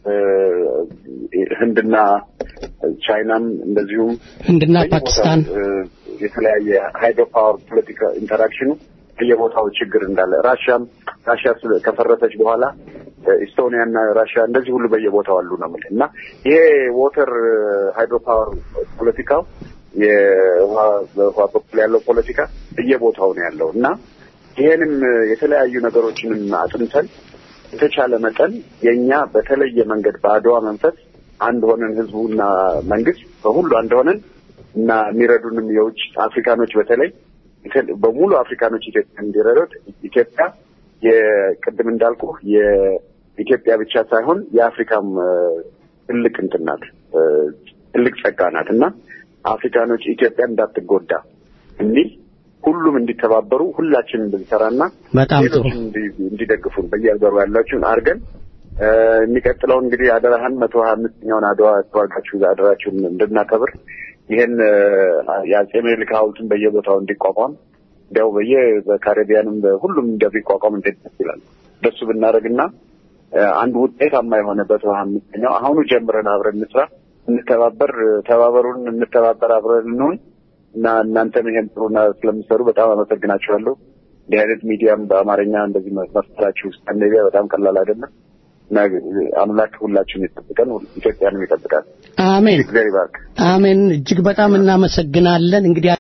ህንድና ቻይናም እንደዚሁም ህንድና ፓኪስታን የተለያየ ሃይድሮ ፓወር ፖለቲካ ኢንተራክሽኑ በየቦታው ችግር እንዳለ ራሽያም ራሽያ ከፈረሰች በኋላ ኢስቶኒያ እና ራሽያ እንደዚህ ሁሉ በየቦታው አሉ ነው የምልህ እና ይሄ ዎተር ሃይድሮ ፓወር ፖለቲካው የውሃ በውሃ በኩል ያለው ፖለቲካ በየቦታው ነው ያለው እና ይሄንም የተለያዩ ነገሮችንም አጥንተን የተቻለ መጠን የእኛ በተለየ መንገድ በአድዋ መንፈስ አንድ ሆነን ህዝቡና መንግስት በሁሉ አንድ ሆነን እና የሚረዱንም የውጭ አፍሪካኖች በተለይ በሙሉ አፍሪካኖች ኢትዮጵያ እንዲረዱት ኢትዮጵያ የቅድም እንዳልኩ የኢትዮጵያ ብቻ ሳይሆን የአፍሪካም ትልቅ እንትን ናት፣ ትልቅ ጸጋ ናት እና አፍሪካኖች ኢትዮጵያ እንዳትጎዳ የሚል ሁሉም እንዲተባበሩ ሁላችንም እንድንሰራና በጣም ጥሩ እንዲደግፉን በየሀገሩ ያላችሁን አድርገን የሚቀጥለው እንግዲህ አደራህን መቶ ሀያ አምስተኛውን አድዋ ተዋጋችሁ አደራችሁን እንድናከብር ይህን የአጼ ምኒልክ ሐውልትን በየቦታው እንዲቋቋም እንዲያው በየ በካሪቢያንም ሁሉም እንደሚቋቋም እንዴት ደስ ይላል። እንደሱ ብናደርግና አንድ ውጤታማ የሆነ በመቶ ሀያ አምስተኛው አሁኑ ጀምረን አብረን እንስራ፣ እንተባበር፣ ተባበሩን፣ እንተባበር፣ አብረን እንሁን እና እናንተም ይሄን ጥሩና ስለምሰሩ በጣም አመሰግናችኋለሁ። እንዲህ አይነት ሚዲያም በአማርኛ እንደዚህ መፍጠራችሁ ስካንዲኔቪያ በጣም ቀላል አይደለም እና አምላክ ሁላችሁም ይጠብቀን፣ ኢትዮጵያንም ይጠብቃል። አሜን እግዚአብሔር ይባርክ። አሜን። እጅግ በጣም እናመሰግናለን። እንግዲህ